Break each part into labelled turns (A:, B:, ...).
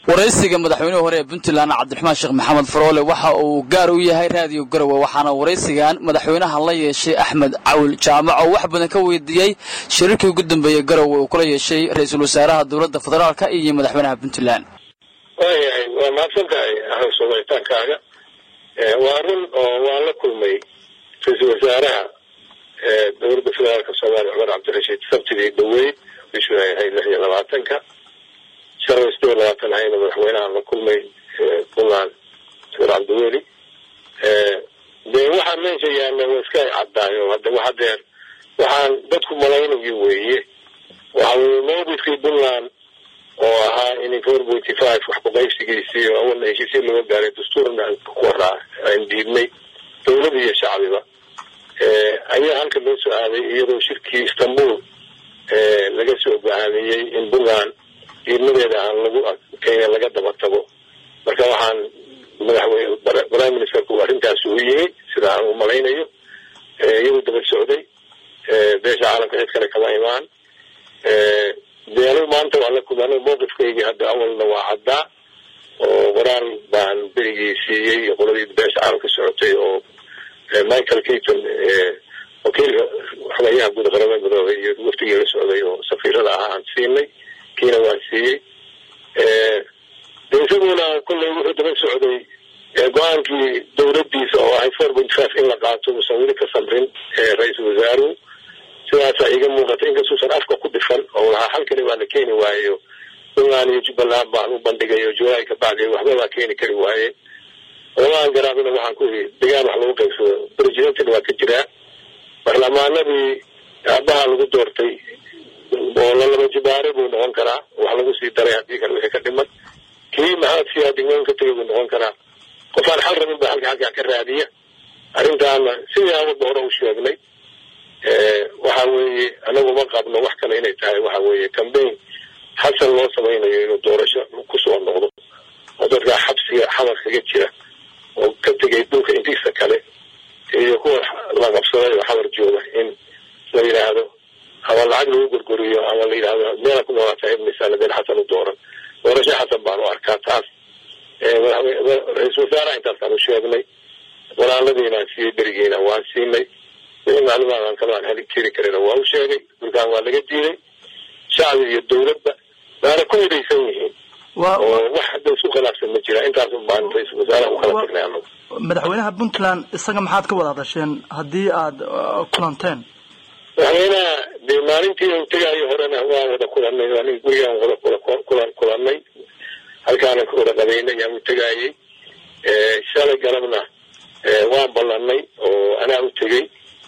A: waraysiga madaxweynihii hore ee puntland cabdiraxmaan sheekh maxamed faroole waxa uu gaar u yahay raadiyo garowe waxaana waraysigan madaxweynaha la yeeshay axmed cawil jaamac oo wax badan ka weydiiyey shirarkii ugu dambeeyey garowe uu kula yeeshay ra-iisul wasaaraha dowladda federaalka iyo madaxweynaha puntland
B: waayahay waa mahadsan tahay axmed soomalitaankaaga waa run oo waan la kulmay ra-iisul wasaaraha dowladda federaalka soomaaliya cumar cabdirashiid sabtidii dhaweyd bishuu ay ahayd lix iyo labaatanka shalay sideed iyo labaatan hayna madaxweynahan la kulmay puntland doctor cabdiweli dee waxaa meesha yaalla waa iska caddaayo hadda waxa deer waxaan dadku malaynayo weeye waxa weye mawqifkii puntland oo ahaa in four forty five wax kuqaybsigiisii oo awalna heshiisya looga gaaray dastuurna ku waraa aan diidnay dowlad iyo shacbiba ayaa halka loo soo aaday iyadoo shirkii istanbul laga soo go'aamiyey in puntland diidmadeeda aan lagu kenya laga daba tago marka waxaan madaxweyne prime ministerku arrintaasi u yimi sida aan u malaynayo iyadoo daba socday beesha caalamka cid kale kama imaan dee anigu maanta waa la kulma anigu mawqifkaygii hadda awalna waa caddaa oo qoraal baan berigii siiyey qoladii beesha caalamka socotay oo michael keaton wakiilka xogayaha guud qaramada midoobay iyo waftigii la socday oo safiirada ah aan siinay kiina waan siiyey de isaguna kolley wuxuu daba socday go-aankii dowladdiisa oo ahay four point five in la qaato uusan weli ka samrin ra-iisul wasaaruhu sidaasaa iga muuqata inkastuusan afka ku dhifan oo lahaa halkani waa la keeni waayo puntland iyo jubbaland baan u bandhigay oo july ka bacdi waxba baa keeni kari waaye olaaan garaabina waxaan ku ii degaan wax lagu qaybsado presidentna waa ka jiraa baarlamaanadii aabaha lagu doortay oo lalaba jibaare buu noqon karaa wax lagu sii daray haddii kale wixii ka dhiman kii maxamed siyaa degmooyin ka tegay buu noqon karaa qofaan xal rabin baa halka halkaa ka raadiya arrintaana sidii aan wadda hore u sheegnay waxa weeye anagu ma qabno wax kale inay tahay waxa weeye cambaign xasan loo samaynayo inuu doorasho kusoo noqdo oo dadkaa xabsiga xamar kaga jira oo ka tegay dhulka intiisa kale iyo kuwa la qabsaday oo xamar jooga in la yidhaahdo ama lacag lagu gorgoriyo ama la yidhahdo meela ku noolaataa ibnisaan been xasan u dooran doorasho xasan baan u arkaa taas ra-iisul wasaaraha intaasaan u sheegnay walaaladiinaan siiyey berigiina waan siinay wixii macluumaadaan kamaan heli jiri karina waa u sheegay dhulkaan waa laga diiday shacbi iyo dowladba waana ku midaysan yihiin oo wax hadda isku khilaafsan ma jira intaas baan ra-iisul wasaaraha u kala tagnay anagu
C: madaxweynaha puntland isaga maxaad ka wada hadasheen haddii aada kulanteen
B: madaxweynaha dee maalintii u tegaayo horena waan wada kulanay aniga gurigaan wada kula kulanay halkaanan ka wada qabaynay yaan u tegaayey shalay galabna waan ballanay oo anaa u tegey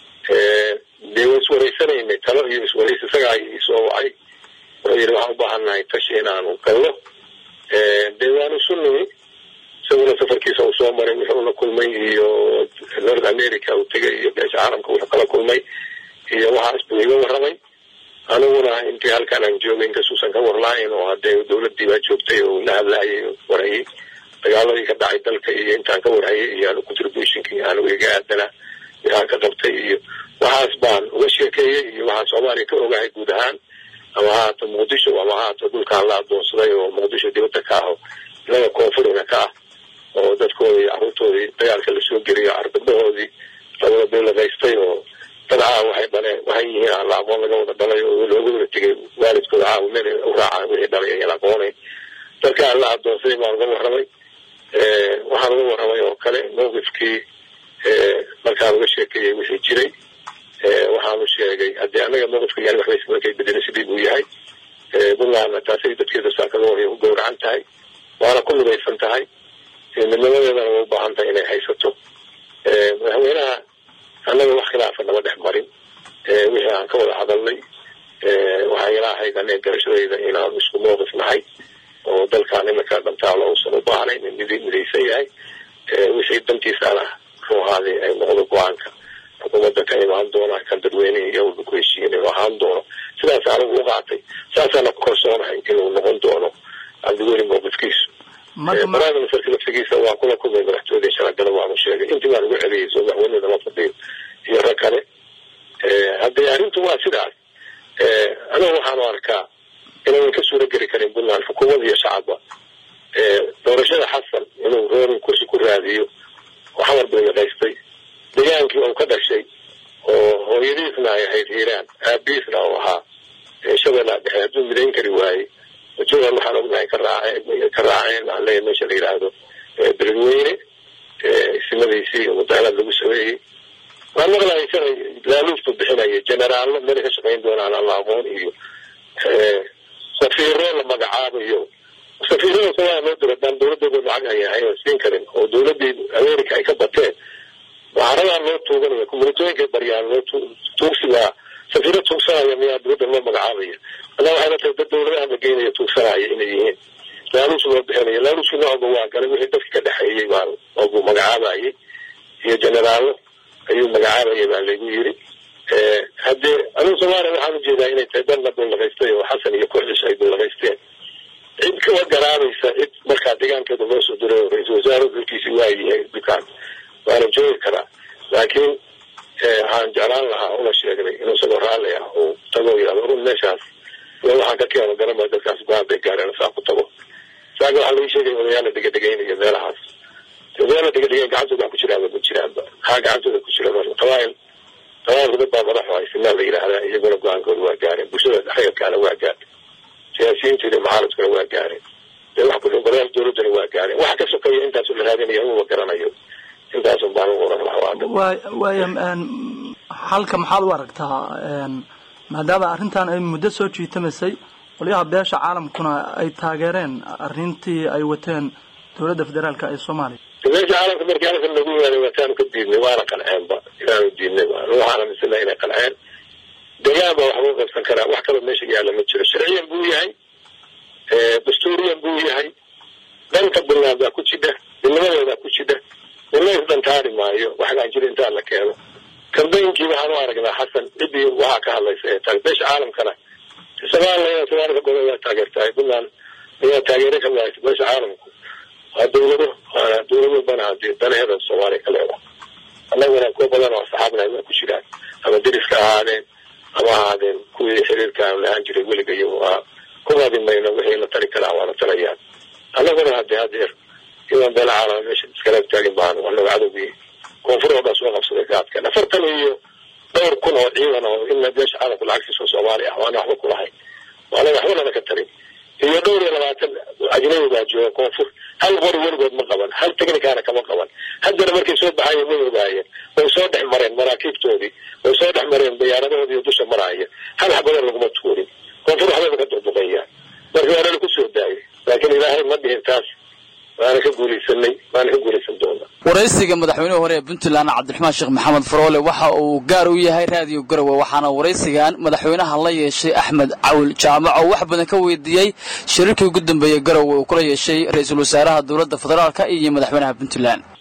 B: dee waa iswaraysanaynay talo iyo iswarays isagaa isoo wacay wuxuu yidhi waxaan u baahannahay tashi inaanu gallo dee waanu isu nimi isaguna safarkiisa uu soo maray wuxuu la kulmay iyo north america uu tegay iyo beesha caalamka wuxuu kala kulmay iyo waxaas buu iga warramay aniguna intii halkaan aan joogay inkasuusan ka warlaayn oo haddee dowladdii baa joogtay oo la hadlaayay warhayay dagaaladii ka dhacay dalka iyo intaan ka warhayay iyo anu contributionkii anigu iga aadana waxaan ka qabtay iyo waxaas baan uga sheekeeyey iyo waxaan soomaaliya ka ogahay guud ahaan ama haato muqdisho ama haato dhulkaan la adoonsaday oo muqdisho dibadda ka ah oo inaga koonfurina ka ah oo dadkoodii carruurtoodii dagaalka lasoo geliyo ardadahoodii lawada beeladaystay oo dad caawa waxay dhaleen waxay yihiin aan la aqoon laga wada dhalay oo looga wada tegay waalidkooda caawa meel u raacaan wixii dhalay ayaan aqoonayn dadkaan la adoonsaday baan uga warramay waxaan uga warramay oo kale mawqifkii markaan uga sheekeeyey wixii jiray waxaanu sheegay haddii annaga mawqifka yani waxbay markay bedelay sidii buu yahay puntlandna taasay dadkeeda saakada hore u gowracan tahay waana ku midaysan tahay midnimadeedana way u baahan tahay inay haysato madaxweynaha annaga wax khilaafa nama dhex marin wixii aan ka wada hadalnay waxaa ila ahayd aniga garashadayda inaan isku mawqif nahay oo dalkaan iminka dhantaalo uusan u baahnayn in mid midaysan yahay wixii dantiisaana ruuhaadii ay noqdo go-aanka xukuumadda ka imaan doona kan dadweynihii iyo walba ku heshiiyin inuu ahaan doono sidaas anigu u qaatay saasaana ku kalsoonahay inuu noqon doono cabdiweli mawqifkiisu prime ministerka laftigiisa waa kula kulmay madaxtooyadii shalagala waanu sheegay intii baan ugu celiyay soo madaxweynada lama fadhiyo iyo rag kale haddii arrintu waa sidaas aniga waxaanu arkaa inaynan ka suura geli karin puntland xukuumad iyo shacabba xamar buu yaqaystay degaankii uu ka dhashay oo hooyadiisna ay ahayd hiiraan aabiisna uu ahaa shabeellaa dhexe hadduu midayn kari waayey jowal waxaan ognahay ka raaceen ka raaceen aan leeyahay meesha la yidhaahdo beledweyne simadiisii iyo mudaharaad lagu sameeyey waan maqlahay shalay laaluus buu bixinaya generaallo meel ka shaqayn doonaan aan la aqoon iyo safiiro la magacaabayo safiirada somalia loo diro daan dawladooda lacag ay ahayn oo siin karin oo dawladii america ay ka bateen waxaaradaa loo tuuganaya kumulitooyinkay baryaan loo tuugsigaa safiiro tuugsanaya miyaa dawladda loo magacaabaya adaa waxayna tahay dad dawladaha la geynaya tuugsanaya inay yihiin laaluus loo bixinaya laaluuskii noocba waa galay wixii dadka ka dhexeeyey baa oobuu magacaabayay iyo generaallo ayuu magacaabayay baa laygu yiri haddee anugu soomaaliya waxaan ujeedaa inay tahay dalna dullaqaystay oo xasan iyo kooxdiisu ay dullaqaysteen cid kawa garaabaysa cid markaa deegaankeeda loo soo diray oo ra-iisul wasaare dalkiisi waa yahay dukaan waana joogi karaa laakiin waxaan jeclaan lahaa una sheegnay inuu isagoo raalli ah uu tago yihahdo run meeshaas waxaan ka keeno garama dadkaas go-aan bay gaareen saa ku tago saaka waxaa laii sheegaya odayaal la dhegadhegaynayo meelahaas odayaal la dhegadhegayn gacantooda wax ku jiraanba ma jiraanba maxaa gacantooda ku jira marka qabaayil qabaayilku dad baa madaxu hay sinaa la yidhaahdaa iyaguna go-aankooda waa gaareen bulshada rayadkaana waa gaareen siyaasiyiinta iyo mucaaradkuna waa gaareen dee wax kudhin golayaal dawladdana waa gaareen waxa ka sokeeya intaasu la raadinaya anuba garanayo intaasun baan u oran lahaa
C: waay waaya halka maxaad u aragtaa maadaama arrintan ay muddo soo jiitamaysay qolyaha beesha caalamkuna ay taageereen arrintii ay wateen dawladda federaalka ee soomaaliya
B: beesha caalamka markii halkan nagu yimaada waataanu ka diidnay waana qanceenba inaanu diidnay waxaana misina inay qanceen degaan baa waxba u qabsan karaa wax kaloo meesha yaalla ma jiro sharciyan buu yahay dastuuriyan buu yahay dhanka buntland baa ku jidha midnimadoodaa ku jidha midna isdhantaari maayo waxgaan jira intaa la keeno kambaynkii waxaan u aragnaa xasan ciddii waxaa ka hadlaysa ee tahay beesha caalamkana somalilan somalia gobo waa taageertahay puntland ayaa taageere ka waaysa beesha caalamku waa dawlado waana dawlado bana hadii danaheeda soomaaliya ka leeda annaguna kuwa badan oo asxaabna waa ku jiraan ama deriska ahaadeen ama ahaadeen kuwii xiriirka aan lahaan jiray weliga iyo waa kumaadi mayno wixii la tari karaa waana tarayaan annaguna hadee hadeer idan beela caalama meesha iskala taagin baan anaga cadowgii koonfur oo dhan soo qabsaday gaadkan afartan iyo dhowr kun oo ciidan oo in beesha caalamku lacagtiisa soomaaliya ah waana waxba kulahayn waanaga waxba nana ka tarin iyo dhowr iyo labaatan ajnabi baa jooga koonfur hal qori weligood ma qaban hal technicana kama qaban haddana markay soo baxayen way ogaayeen way soo dhex mareen maraakiibtoodii way soo dhex mareen diyaaradahoodii dusha maraaya hal xabadan laguma tuurin koonfur waxbayba ka duqduqeeyaan marka waanana ku soo daayay laakiin ilaahay ma dhihin taas waana ka guulaysanay waana ka guulaysan doonaa
A: waraysiga madaxweynihii hore ee puntland cabdiraxmaan sheekh maxamed faroole waxa uu gaar u yahay raadiyo garowe waxaana waraysigan madaxweynaha la yeeshay axmed cawil jaamac oo wax badan ka weydiiyey shirarkii ugu dambeeyey garowe uu kula yeeshay ra-iisul wasaaraha dowladda federaalka iyo madaxweynaha puntland